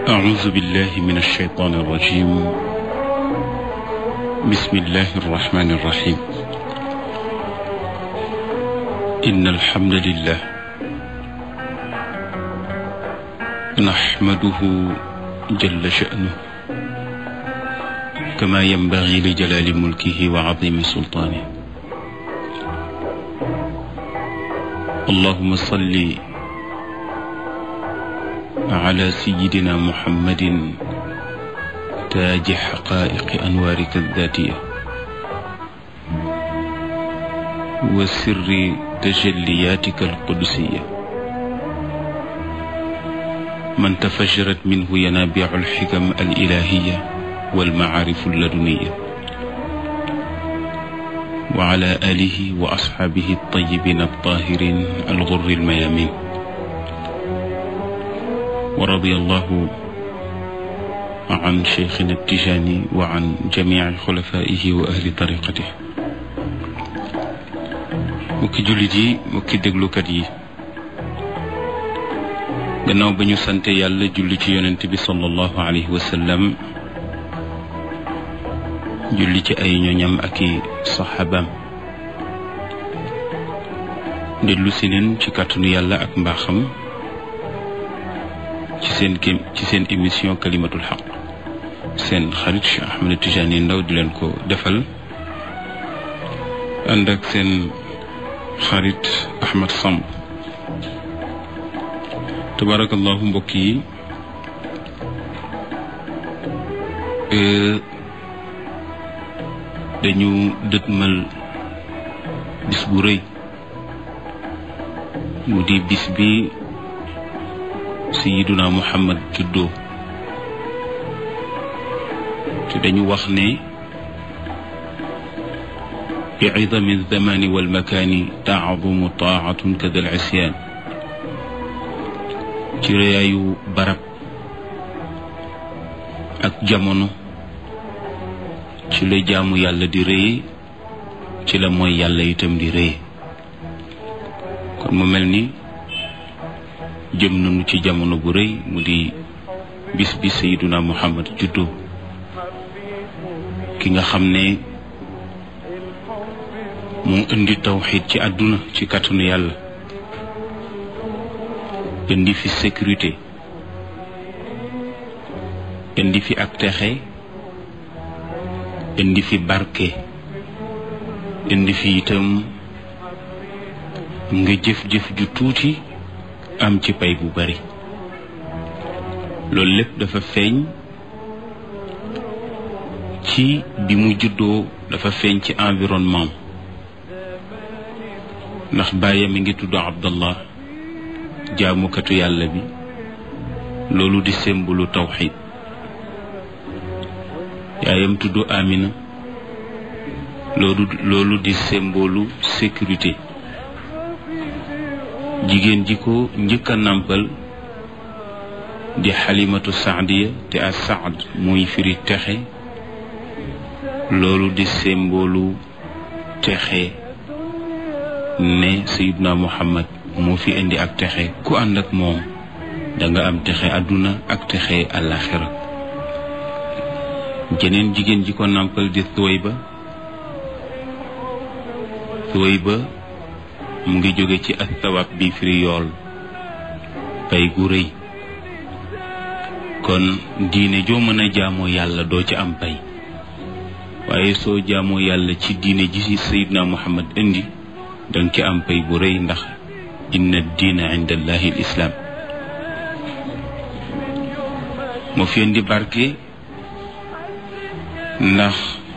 أعوذ بالله من الشيطان الرجيم بسم الله الرحمن الرحيم إن الحمد لله نحمده جل شأنه كما ينبغي لجلال ملكه وعظيم سلطانه اللهم صل على سيدنا محمد تاج حقائق أنوارك الذاتية وسر تجلياتك القدسية من تفجرت منه ينابيع الحكم الإلهية والمعارف اللدنية وعلى آله وأصحابه الطيبين الطاهرين الغر الميامين ورضي الله عن شيخنا التجاني وعن جميع خلفائه وأهل طريقته mukki jullit yi mukki déglukat yi gannaaw ba ñu sante yàlla julli ci yonent bi sallallahu alayhi wa sallam julli ci ay ñoñam ak i saxaabaam dellu si neen ci kàttanu yàlla ak mbaaxam ci seen ké ci seen émission kalimatul xaq seen xarit Cheikh Ahmed Tidiane Ndaw di leen ko defal ànd ak seen xarit Ahmed Samb tabarakallahu mbokk yi dañu dëtmal bis bu rëy mu di bis bi sayiduna muhammad juddoo te dañu wax ne bi idami alzamani walmakaani taadumu taatun kada al isyaan ci rëyaayu barab ak jamono ci la jaamu yàlla di rëye ci la mooy yàlla itam di rëye kon mu mel ni jëm nañu ci jamono bu rëy mu di bis bi sayiduna muhammad juddoo ki nga xam ne moo indi tawxid ci àdduna ci kàttanu yàlla indi fi sécurité indi fi ak texe indi fi barke indi fi itam nga jëf-jëf ju tuuti am ci pay bu bari loolu lépp dafa feeñ ci bi mu juddoo dafa feeñ ci environnement ndax bàyyam mi ngi tudd Abdallah jaamukatu yàlla bi loolu di sembulu tawxid yaayam tudd Amina loolu loolu di symbole sécurité jigéen ji ko njëkk a nàmpal di xalimatu saadiya te a saad muy firi texe loolu di symbole texe ne sayidna muhammad moo fi indi ak texe ku ànd ak moom danga am texe àdduna ak texe àllaaxira jeneen jigéen ji ko nàmpal di Thuwayba Thuwayba mu ngi jóge ci athawab bi firi yool pay gu rëy kon diine joo mën a jaamoo yàlla doo ci am pay waaye soo jaamoo yàlla ci diine ji ci sayidna muhammad indi danga ci am pay bu rëy ndax inna diina inda allahi l islaam moo fi indi barke ndax